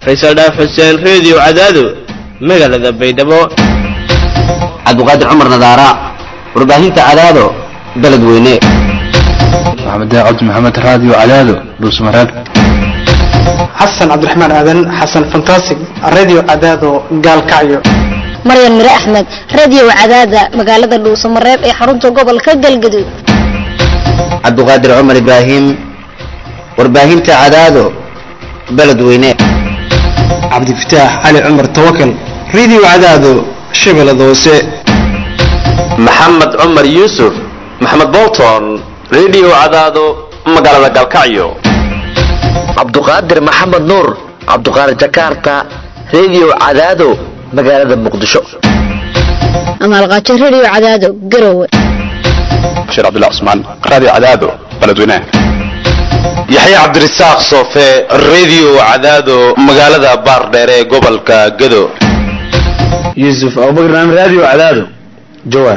faysal dhaaf xuseen reediyo cadaado magaalada baydhabo cabdiqaadir cumar nadaara warbaahinta cadaado beled weyne maxamed cabdi maxamed raadiyo cadaado dhuusmareeb xasan cabdiraxmaan aadan xasan fantasig radio cadaado gaalkacyo maryan mire axmed radio cadaada magaalada dhuusamareeb ee xarunta gobolka galgaduud cabdiqaadir cumar ibraahim warbaahinta cadaado beled weyne cabdifataax cali cumar tawakal radio cadaado shabeellada hoose maxamed cumar yuusuf maxamed bolton radio cadaado magaalada galkacyo cabduqaadir maxamed nuur cabduqaadir jakarta radio cadaado magaalada muqdisho amaalqaajo radio cadaado garowe bashiir cabdullah cusmaan raadiyo cadaado beledweynaha yaxya cabdirasaaq soofe radio cadaado magaalada baardheere ee gobolka gado yuusuf abubakar naam radio cadaado jawaar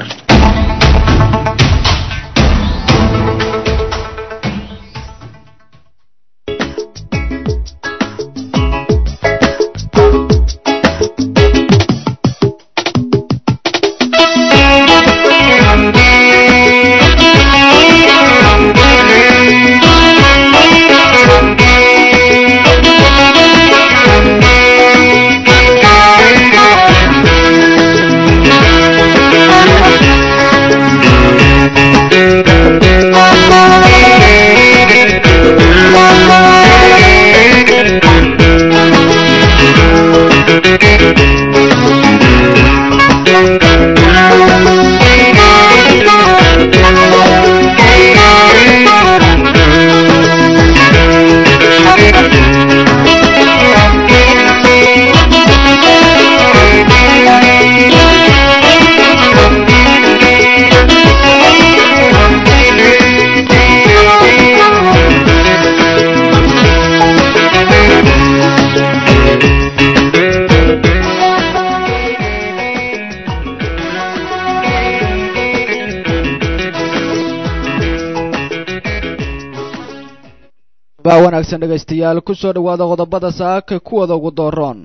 baa wanaagsan dhegaystayaal ku soo dhowaada qodobada saaka kuwada ugu dooroon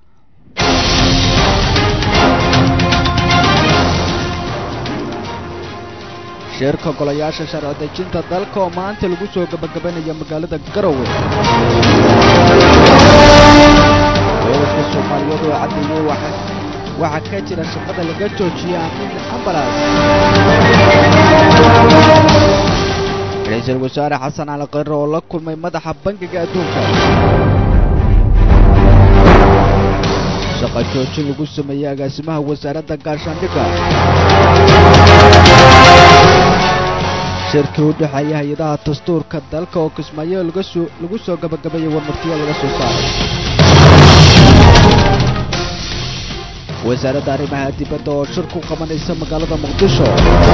shirka golayaasha sharci dejinta dalka oo maanta lagu soo gabagabanaya magaalada garowe dowladka soomaaliyeed oo caddeeyey waxaa ka jira shaqada laga joojiyay amiin ambalas ra-iisul wasaare xasan cali khayre oo la kulmay madaxa bangiga adduunka shaqa joojin lagu sameeyey agaasimaha wasaaradda gaashaandhigga shirkii u dhexeeya hay-adaha dastuurka dalka oo kismaayo lagu soo gabagabeeyey warmartiyo laga soo saaray wasaaradda arrimaha dibadda oo shir ku qabanaysa magaalada muqdisho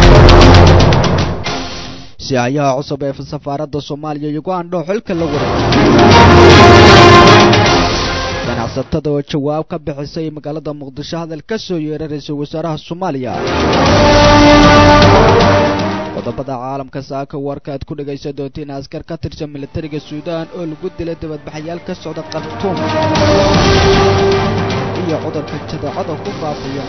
sihayaha cusub ee safaaradda soomaaliya ugandho xilka la wareegay ganacsatada oo jawaab ka bixisay magaalada muqdisho hadal ka soo yeeray ra-iisul wasaaraha soomaaliya qodobada caalamka saaka warka aad ku dhegaysan doontiin askar ka tirsan militariga suudaan oo lagu dilay dibadbaxayaal ka socda khartuum iyo cudurka jadeecada ku faafaya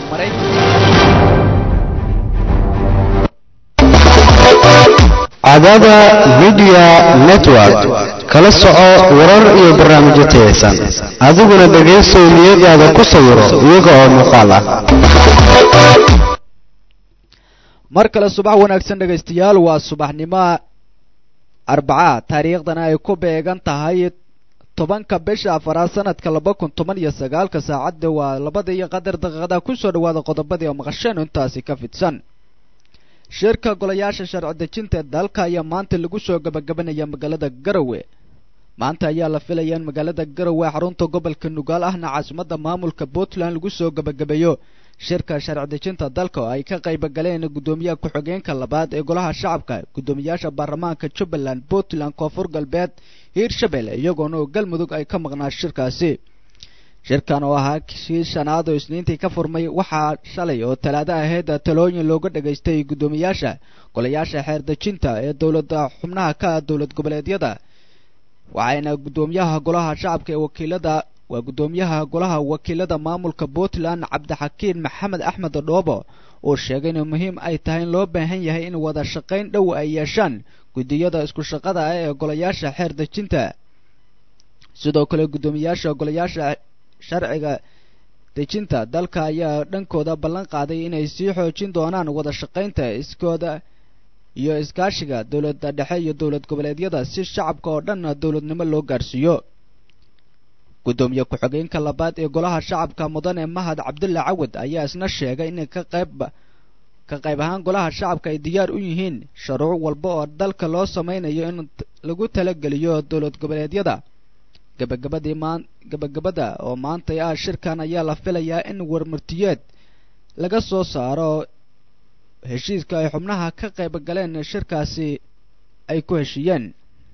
maraykanka cadaada midiya network kala soco warar iyo barnaamijyo tayaysan adiguna dhegaysow niyadaada ku sawiro iyaga oo muuqaal ah mar kale subax wanaagsan dhegaystayaal waa subaxnimo arbaca taariikhdana ay ku beegan tahay tobanka bisha afaraad sanadka laba kun toban iyo sagaalka saacadda waa labada iyo qadar daqiiqada kusoo dhawaada qodobadii oo maqasheen intaasi ka fidsan shirka golayaasha sharci dejinta ee dalka ayaa maanta lagu soo gabagabanaya magaalada garowe maanta ayaa la filaya in magaalada garowe xarunta gobolka nugaal ahna caasimadda maamulka puntland lagu soo gabagabeeyo shirka sharci dejinta dalka oo ay ka qayba galeen guddoomiyaha ku-xigeenka labaad ee golaha shacabka guddoomiyaasha baarlamaanka jubbaland puntland koonfur galbeed hiirshabelle iyagoona oo galmudug ay ka maqnaa shirkaasi shirkan oo ahaa kii shanaad oo isniintii ka furmay waxaa shalay oo talaado ahayd talooyin looga dhagaystay guddoomiyaasha golayaasha xeer dejinta ee dowladda xubnaha ka dowlad goboleedyada waxayna guddoomiyaha golaha shacabka ee wakiilada waa guddoomiyaha golaha wakiilada maamulka puntland cabdixakiin maxamed axmed dhoobo oo sheegay in muhiim ay tahay in loo baahan yahay in wada shaqayn dhow ay yeeshaan guddiyada isku shaqada ah ee golayaasha xeer dejinta sidoo kale guddoomiyaasha golayaasha sharciga dejinta dalka ayaa dhankooda ballan qaaday inay sii xoojin doonaan wada shaqaynta iskooda iyo iskaashiga dowladda dhexe iyo dowlad goboleedyada si shacabka oo dhan dowladnimo loo gaarsiiyo guddoomiye ku-xigeenka labaad ee golaha shacabka mudane mahad cabdulle cawad ayaa isna sheegay in ka qayb ka qayb ahaan golaha shacabka ay diyaar u yihiin shuruuc walba oo dalka loo samaynayo in lagu talageliyo dowlad goboleedyada gabagabadii maan gabagabada oo maantay ah shirkan ayaa la filayaa in warmartiyeed laga soo saaro heshiiska ay xubnaha ka qayb galeen shirkaasi ay ku heshiiyeen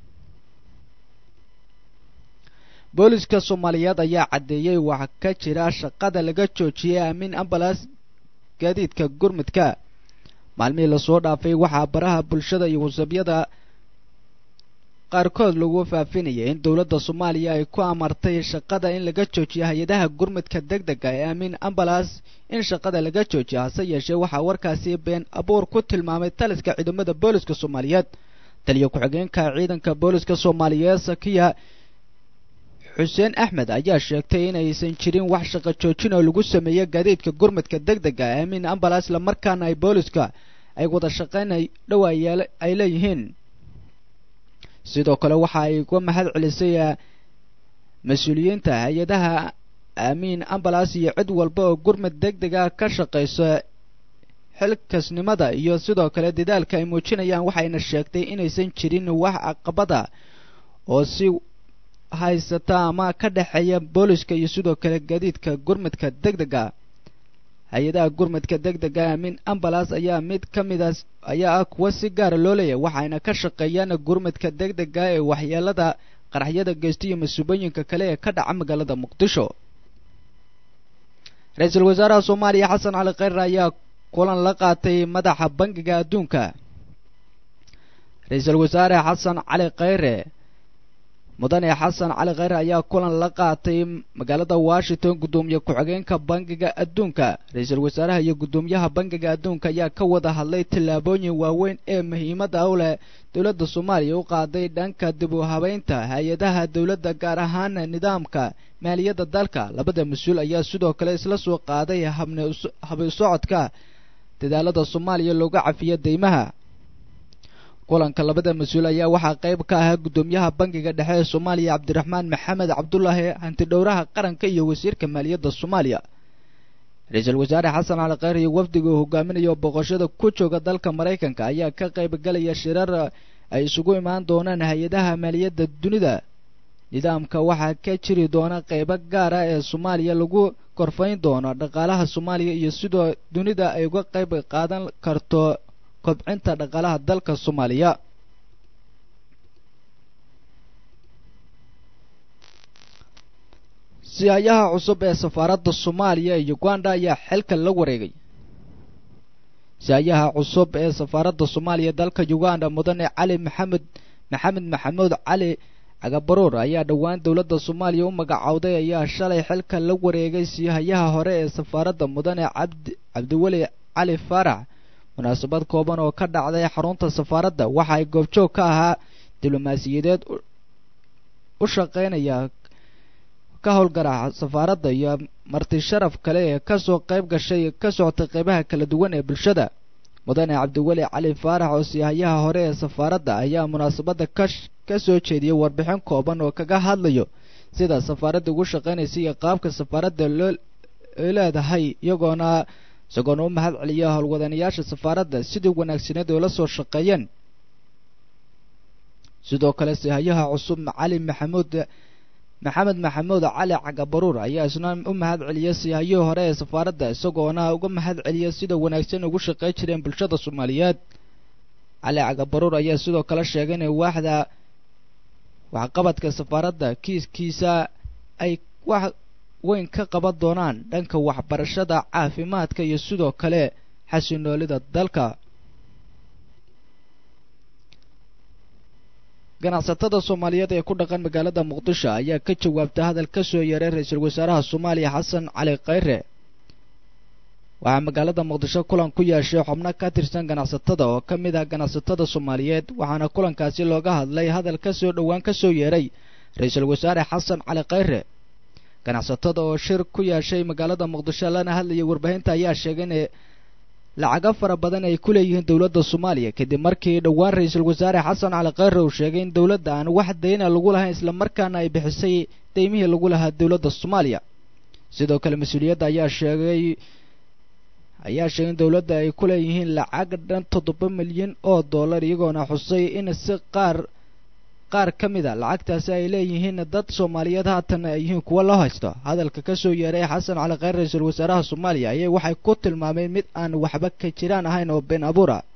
booliska soomaaliyeed ayaa caddeeyey waxa ka jira shaqada laga joojiyey aamin ambalas gaadiidka gurmudka maalmihii lasoo dhaafay waxaa baraha bulshada iyo wasabyada qaarkood lagu faafinayay in dowladda soomaaliya ay ku amartay shaqada in laga joojiyo hay-adaha gurmudka deg dega ee aamin ambalas in shaqada laga joojiyo hase yeeshee waxaa warkaasi been abuur ku tilmaamay taliska ciidamada booliska soomaaliyeed taliyo ku-xigeenka ciidanka booliska soomaaliyeed sakiya xuseen axmed ayaa sheegtay inaysan jirin wax shaqo joojin oo lagu sameeyey gaadiidka gurmudka deg dega aamin ambalas islamarkaana ay booliska ay wada shaqayn dhow ay leeyihiin sidoo kale waxa ay uga mahad celisay mas-uuliyiinta hay-adaha aamiin ambalas iyo cid walba oo gurmud deg dega ka shaqaysa xilkasnimada iyo sidoo kale dadaalka ay muujinayaan waxayna sheegtay inaysan jirin wax caqabada oo si haysata ama ka dhexeeya booliska iyo sidoo kale gaadiidka gurmudka deg dega hay-adaha gurmudka deg dega aamin ambalas ayaa mid ka midaas ayaa ah kuwa si gaara loo leeyahay waxayna ka shaqeeyaan gurmudka deg dega ee waxyeelada qaraxyada geysta iyo masuubooyinka kale ee ka dhaca magaalada muqdisho ra-iisul wasaaraha soomaaliya xasan cali kheyre ayaa kulan la qaatay madaxa bangiga adduunka ra-iisul wasaare xasan cali kheyre mudane xasan cali kheyre ayaa kulan la qaatay magaalada washington guddoomiye ku-xigeenka bangiga adduunka ra-iisul wasaaraha iyo guddoomiyaha bangiga adduunka ayaa ka wada hadlay tallaabooyin waaweyn ee muhiimadda u leh dowladda soomaaliya u qaaday dhanka dib u habeynta hay-adaha dowladda gaar ahaan nidaamka maaliyadda dalka labada mas-uul ayaa sidoo kale isla soo qaaday habi socodka dadaalada soomaaliya looga cafiyo deymaha kulanka labada mas-uul ayaa waxaa qayb ka ahaa guddoomiyaha bangiga dhexe ee soomaaliya cabdiraxmaan maxamed cabdulaahi hantidhowraha qaranka iyo wasiirka maaliyadda soomaaliya ra-iisul wasaare xasan cali kheyr iyo wafdiga uu hogaaminayo boqoshada ku jooga dalka maraykanka ayaa ka qayb galaya shirar ay isugu imaan doonaan hay-adaha maaliyadda dunida nidaamka waxaa ka jiri doona qaybo gaara ee soomaaliya lagu korfayn doono dhaqaalaha soomaaliya iyo sidoo dunida ay uga qayb qaadan karto kobcinta dhaqaalaha dalka soomaaliya siyayaha cusub ee safaaradda soomaaliya iyo uganda ayaa xilka la wareegay siyayaha cusub ee safaaradda soomaaliya dalka uganda mudane cali maxamed maxamed maxamuud cali cagabaruur ayaa dhowaan dowladda soomaaliya u magacowday ayaa shalay xilka la wareegay siyahayaha hore ee safaaradda mudane cabdi cabdiweli cali faarax munaasabad kooban oo ka dhacday xarunta safaaradda waxa ay goobjoog ka ahaa diblomaasiyadeed u shaqeynaya ka howlgara safaaradda iyo marti sharaf kale ee kasoo qayb gashay ka socotay qeybaha kala duwan ee bulshada mudane cabdiweli cali faarax oo siyahayaha hore ee safaaradda ayaa munaasabadda kash ka soo jeediyey warbixin kooban oo kaga hadlayo sida safaaradda ugu shaqeynaysa iyo qaabka safaaradda loo leedahay iyagoona isagoona u mahad celiya howlwadanayaasha safaaradda sidii wanaagsaneed oo la soo shaqeeyeen sidoo kale sihayaha cusub cali maxamuud maxamed maxamuud cali cagabaruur ayaa isna u mahad celiyay sihayihii hore ee safaaradda isagoona uga mahad celiya sida wanaagsan ugu shaqey jireen bulshada soomaaliyeed cali cagabaruur ayaa sidoo kale sheegay inay waaxda waxqabadka safaaradda kiiskiisa ay wax weyn ka qaban doonaan dhanka waxbarashada caafimaadka iyo sidoo kale xasinoolida dalka ganacsatada soomaaliyeed ee ku dhaqan magaalada muqdisho ayaa ka jawaabtay hadal ka soo yeeray ra-iisul wasaaraha soomaaliya xasan cali khayre waxaa magaalada muqdisho kulan ku yeeshay xubno ka tirsan ganacsatada oo ka mid ah ganacsatada soomaaliyeed waxaana kulankaasi looga hadlay hadal ka soo dhowaan ka soo yeeray ra-iisul wasaare xasan cali khayre ganacsatada oo shir ku yeeshay magaalada muqdisho lana hadlayay warbaahinta ayaa sheegay in lacago fara badan ay ku leeyihiin dowladda soomaaliya kadib markii dhowaan ra-iisul wasaare xasan cali khayre uu sheegay in dowladda aan wax dayna lagu lahayn islamarkaana ay bixisay deymihii lagu lahaa dowladda soomaaliya sidoo kale mas-uuliyadda ayaa sheegay ayaa sheegay in dowladda ay ku leeyihiin lacag dhan toddoba milyan oo dollar iyagoona xusay in si qaar qaar ka mid a lacagtaasi ay leeyihiin dad soomaaliyeed haatan ay yihiin kuwa loo haysto hadalka ka soo yeeray xasan cali khayr ra-iisul wasaaraha soomaaliya ayay waxay ku tilmaameen mid aan waxba ka jiraan ahayn oo been abuur ah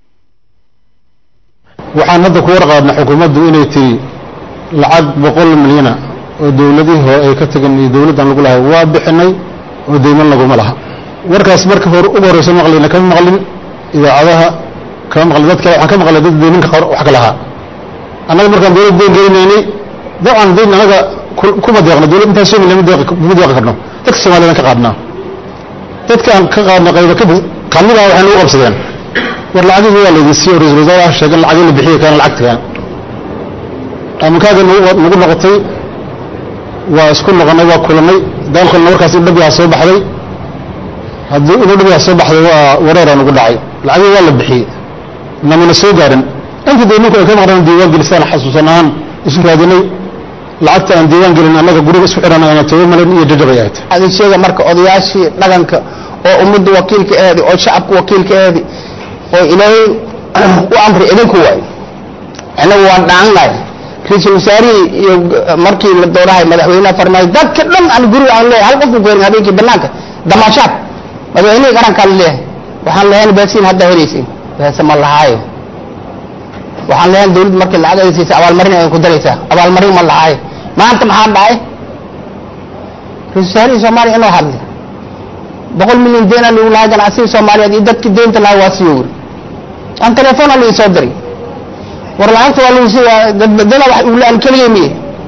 waxaan hadda ku warqaadnaa xukuumaddu inay tiri lacag boqol milyana oo dowladihii hore ay ka tageen iyo dowladdan lagu lahay waa bixinay oo deyman laguma laha warkaas marka hore ugu horreysa maqlayna kama maqlin idaacadaha kama maqlin dad kale waxaan ka maqlay dad deyninka wax ka lahaa annaga markaan dowlad deyn gelinaynay dabcan deyn annaga kuma deeqno dowlad intaan soo milyan kuma deeqi karno dadka soomaaliyaan ka qaadnaa dadkaan ka qaadna qayba ka kamida waxay nagu qabsadeen war lacagihii waa laydin siiyo ra-isul wasaaraha sheegay lacagii la bixiya kaana lacagtagaan aaminkaaga nagu noqotay waa isku noqonay waa kulanay daalkolna warkaas in dhabiyaa soo baxday haddii inuu dhabiyaa soo baxday waa wareeraa nagu dhacay lacagihii waa la bixiyey namana soo gaarin inta deyninku ay ka maqnaan diiwaan gelisaan xasuusan ahaan isu raadinay lacagta aan diiwaan gelin annaga guriga isku xidhan ayna toba malin iyo jajabay ahayd adeegsheega marka odayaashii dhaqanka oo ummadda wakiilka eedi oo shacabka wakiilka eedi oo ilaahay u amri idinku waay annagu waan dhaannahay ra-iisul wasaarihii iyo markii la doorahay madaxweynaha farmaayo dadka dhan aan guriga aan leeyahay hal qofku keenin habeenkii banaanka damaashaad madaxweynihii qarankaan leeyahay waxaan leeyahay baasiin hadda helaysiin baase ma lahaayo waxaan leeyahay dawladda markii lacag ay siisa abaalmarin ay ku daraysaa abaalmarin ma lahaayo maanta maxaa dhacay ra-isul wasaarihii soomaaliya inuu hadlay boqol milyan deena lagu lahaa ganacsiga soomaaliyeed iyo dadkii deynta lahaa waa sii wuri aan telefoona la isoo diray war lacagta waa lagu sii dadbedela wax uu aan keliya miye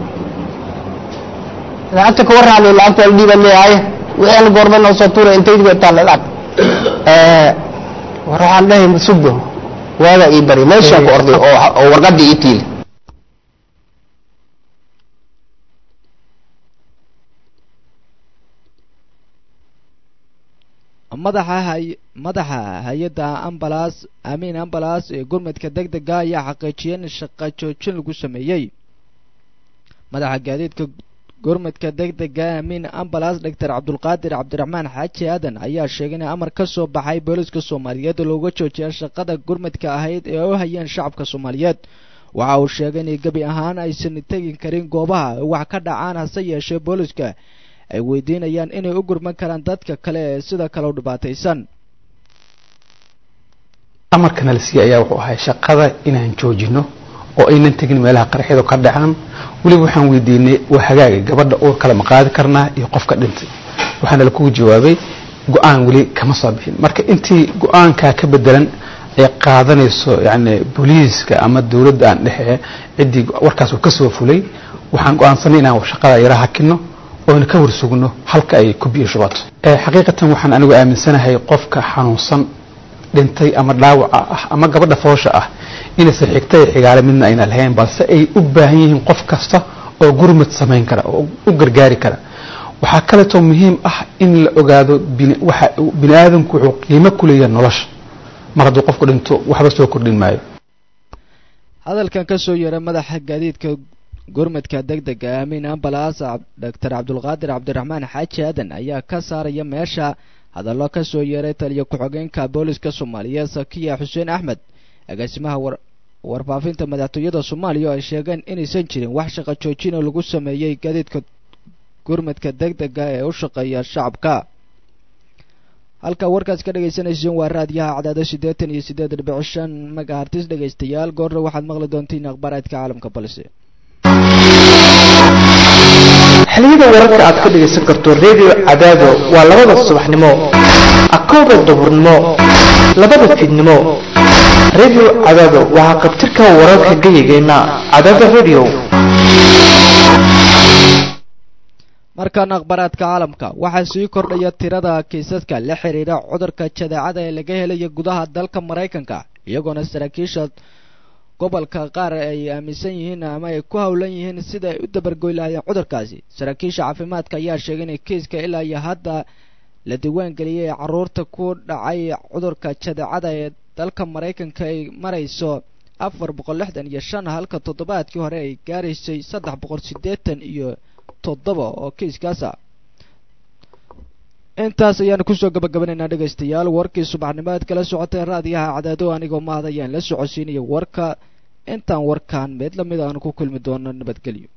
lacagta ka warraamay lacagta waa la dhiibaan leeyahay wixii aan goorma noo soo tuuray intay digo taal lacag war waxaan dhahay masugo waagaa ii bari meeshaan ku orday oo oo warqadii ii tiili madaxa hay madaxa hay-adda ambalas amiin ambalas ee gurmadka deg dega ayaa xaqiijiyay in shaqa joojin lagu sameeyey madaxa gaadiidka gurmadka deg dega amiin ambalas doctor cabdulqaadir cabdiraxmaan xaaji aadan ayaa sheegay in amar ka soo baxay booliska soomaaliyeed looga joojiya shaqada gurmadka ahayd ee u hayeen shacabka soomaaliyeed waxa uu sheegay in gebi ahaan aysan tegi karin goobaha wax ka dhacaan hase yeeshee booliska ay weydiinayaan inay u gurman karaan dadka kale ee sida kale u dhibaataysan amarkana la siiyey ayaa wuxuu ahay shaqada inaan joojino oo aynan tegin meelaha qarxyadu ka dhacaan weliba waxaan weydiinay waa hagaaga gabadha uur kale ma qaadi karnaa iyo qofka dhintay waxaana lakugu jawaabay go-aan weli kama soo bixin marka intii go-aankaa ka bedelan ay qaadanayso yani booliiska ama dowladda aan dhexe ciddii warkaas uu kasoo fulay waxaan go-aansanay inaan shaqada yara hakino oona ka warsugno halka ay ku biyo shubato xaqiiqatan waxaan anigu aaminsanahay qofka xanuunsan dhintay ama dhaawaca ah ama gabadha foosha ah inaysan xigta iyo xigaale midna ayna lahayn balse ay u baahan yihiin qof kasta oo gurmad samayn kara oo u gargaari kara waxaa kaleetoo muhiim ah in la ogaado waxa bini aadamku wuxuu qiimo ku leeyahay nolosha mar hadduu qofku dhinto waxba soo kordhin maayo hadalkan ka soo yeeray madaxa gaadiidka gurmadka deg dega amiin ambalas doctor cabdulqaadir cabdiraxmaan xaaji aadan ayaa ka saaraya meesha hadallo ka soo yeeray taliya ku-xogeenka booliska soomaaliyeed sakiya xuseen axmed agaasimaha war warfaafinta madaxtooyada soomaaliya oo ay sheegeen inaysan jirin wax shaqo joojin oo lagu sameeyey gaadiidka gurmadka deg dega ee u shaqeeya shacabka halka warkaas ka dhagaysanayseen waa raadiyaha cadaado siddeetan iyo siddeed dhibic shan magahartis dhegaystayaal goorna waxaad maqli doontiin akhbaaraadka caalamka balse xiliyada wararka aad ka dhegaysan karto redio cadaado waa labada subaxnimo akooda duhurnimo labada fiidnimo radio cadaado waxaa qabtirka wararka geyigeenna cadaada radio markan akhbaraadka caalamka waxaa sii kordhaya tirada kiisaska la xiriira cudurka jadeecada ee laga helaya gudaha dalka maraykanka iyagoona saraakiisha gobolka qaar ay aaminsan yihiin ama ay ku howlan yihiin sida ay u dabargoy lahaayeen cudurkaasi saraakiisha caafimaadka ayaa sheegay in kiiska ilaa iyo hadda la diiwaangeliyay caruurta ku dhacay cudurka jadeecada ee dalka maraykanka ay marayso afar boqol lixdan iyo shan halka toddobaadkii hore ay gaaraysay saddex boqol siddeetan iyo toddoba oo kiiskaasa intaas ayaanu kusoo gabagabanaynaa dhegaystayaal warkii subaxnimaad kala socotay raadiyaha cadaado anigoo mahad ayaan la socodsiinaya warka intaan warkaan mid lamid aanu ku kulmi doono nabadgelyo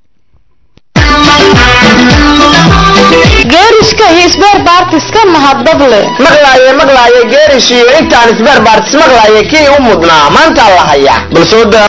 geeriska iyo sbeer baartiska mahadnaq leh maqlaaye maqlaaye geerish iyo intaan sbeer baartis maqlaaye kii u mudnaa maanta la haya balsooda